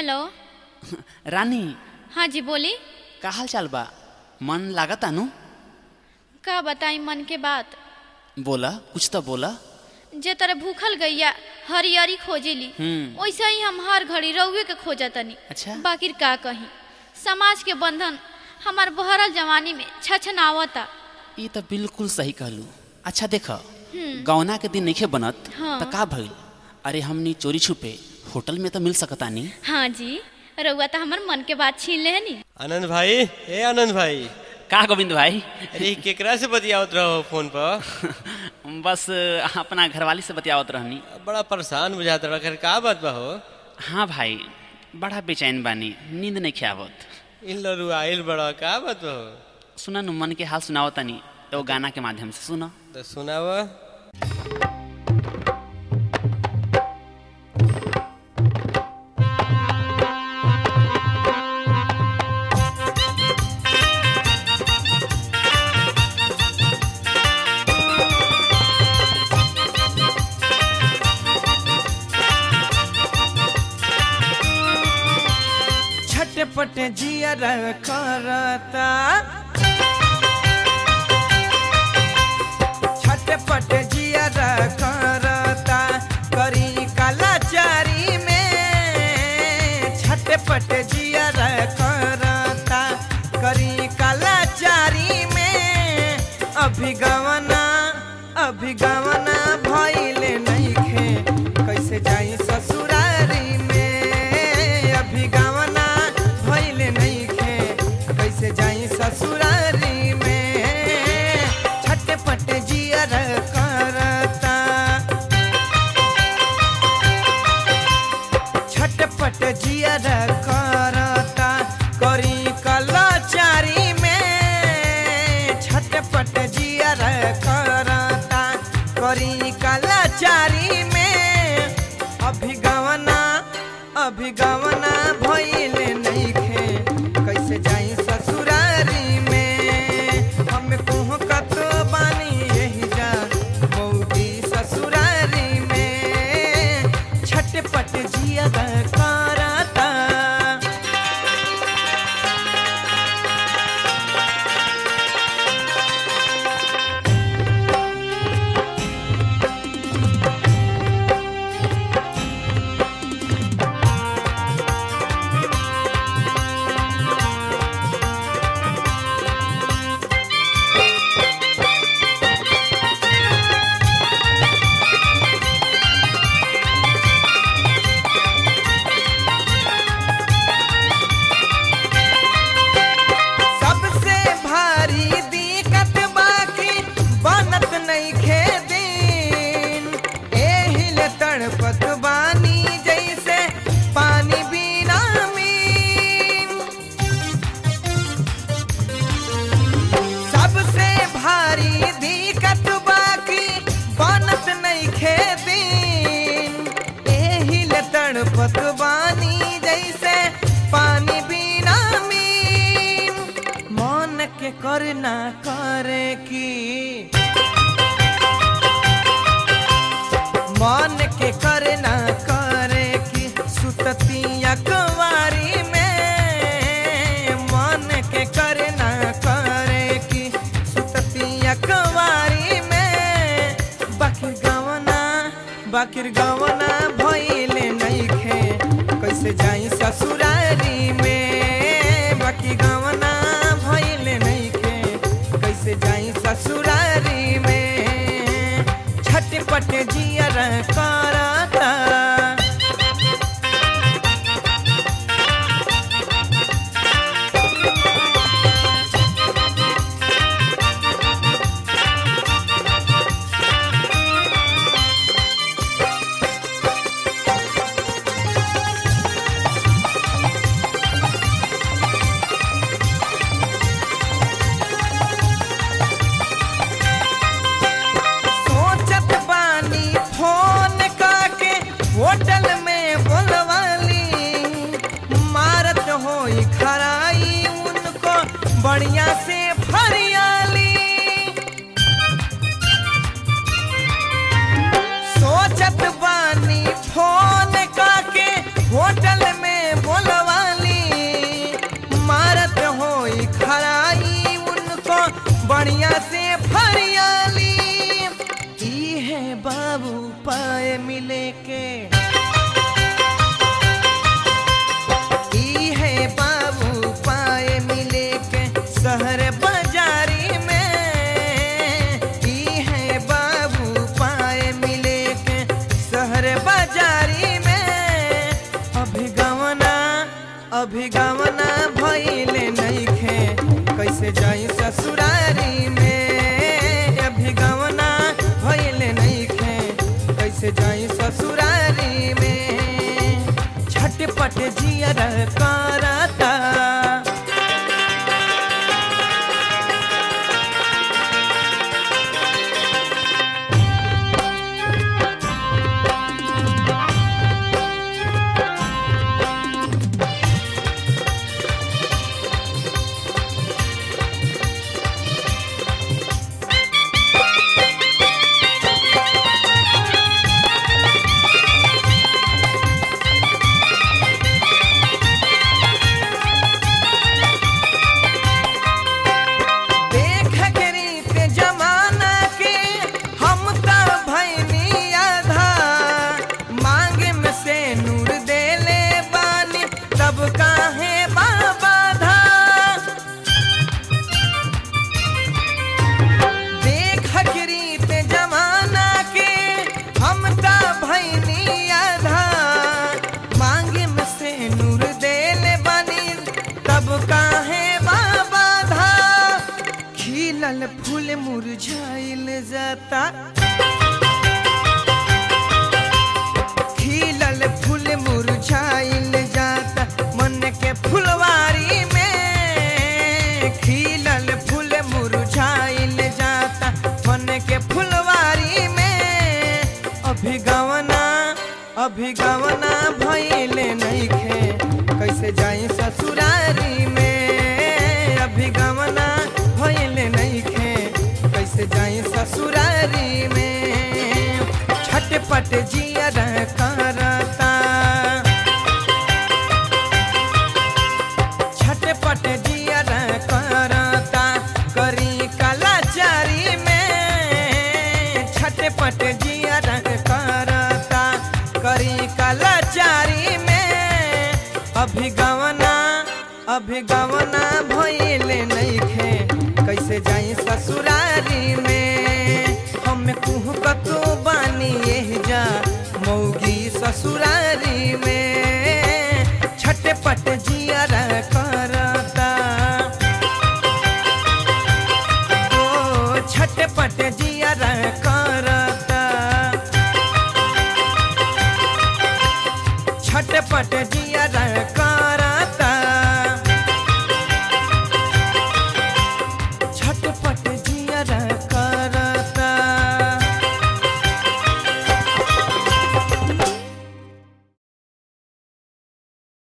Hello रानी हाँ जी बोली का हाल चाल बा मन लागत आनु का बताई मन के बात बोला कुछ तो बोला जे तरह भूखल गैया हरियरी खोजेली हम्म। वैसे ही हम हर घड़ी रउए के खोजतनी अच्छा। बाकी का कही समाज के बंधन हमार बहरल जवानी में छछनावता ये तो बिल्कुल सही कहलू अच्छा देख गौना के दिन नइखे बनत हाँ। तो का भइल अरे हमनी चोरी छुपे होटल में तो मिल सकतानी हाँ जी रउआ तो हमार मन के बात छीन लेनी आनंद भाई ए आनंद भाई का गोविंद भाई अरे केकरा से बतियावत रहो फोन पर बस अपना घरवाली से बतियावत रहनी बड़ा परेशान बुझात रहा खैर का बात बा हो हाँ भाई बड़ा बेचैन बानी नींद नहीं आवत इन लरू आइल बड़ा का बात बा हो सुना नु मन के हाल सुनावतानी तो गाना के माध्यम से सुना तो सुनाव छटपट जियर करता छटपट जियर करता करी कलाचारी में छटपट जियर करता करी कलाचारी में अभिगवना अभिगवना भइले नइखे कैसे जाई ससुरारी में अभिगवना भइले नइखे कैसे जाई ससुरारी में छटपट जियर करता छटपट जियर करता करी कलाचारी में छटपट जियर करता करी कलाचारी में अभिगवना अभिगवना भइले नइखे कैसे जाई ससुरारी में हम कुह कत बानी यही जा मौगी ससुरारी में छटपट जिया करता सबसे भारी दिक्कत बाकी बनत नइखे दिन एहिल तड़पत बानी जैसे पानी बिना मीन सबसे भारी दिक्कत बाकी बनत नइखे दिन एहिल तड़पत बानी जैसे पानी बिना मीन मन के करना करे की मन के करना करे की सुतती अकवारी में मन के करना करे की सुतती अकवारी में बाकिर गवना बाकिर गवना भइले नइखे कैसे जाई ससुरारी में बाकी गवना भइले नइखे कैसे जाई ससुरारी में छटपट जियर करता सोचत बानी फोन पाए मिले के ई है बाबू पाए मिले के शहर बाजारी में ई है बाबू पाए मिले के शहर बाजारी में अभिगमना अभिगमना भइले नइखे कैसे जाई ससुरारी में अभिगमना भइले नइखे कैसे जाई ससुरारी में झटपट जियर करता देख के रीत जमाना के हम त भैनी आधा मांग में से नूर देले बानी तब काहे बाबा धा देख के रीत जमाना के हम त भैनी आधा मांग में से नूर देले बानी तब काहे बाबा धा खिलल फूल मुरझाइल जाता खिलल फूल मुरझाइल जाता मन के फुलवारी में खिलल फूल मुरझाइल जाता मन के फुलवारी में अभिगवना अभिगवना भइले नइखे कैसे जाई ससुरारी में अभिगमना भइले नइखे कैसे जाई ससुरारी में छटपट जियर करता छटपट जियर करता करी कलाचारी में छटपट जियर करता करी कलाचारी में अभिगवना अभिगवना भइले नइखे कैसे जाई ससुरारी में हम कुह कतो बानी एह जा मौगी ससुरारी में छटपट जियर करता ओ छटपट जियर करता छटपट जियर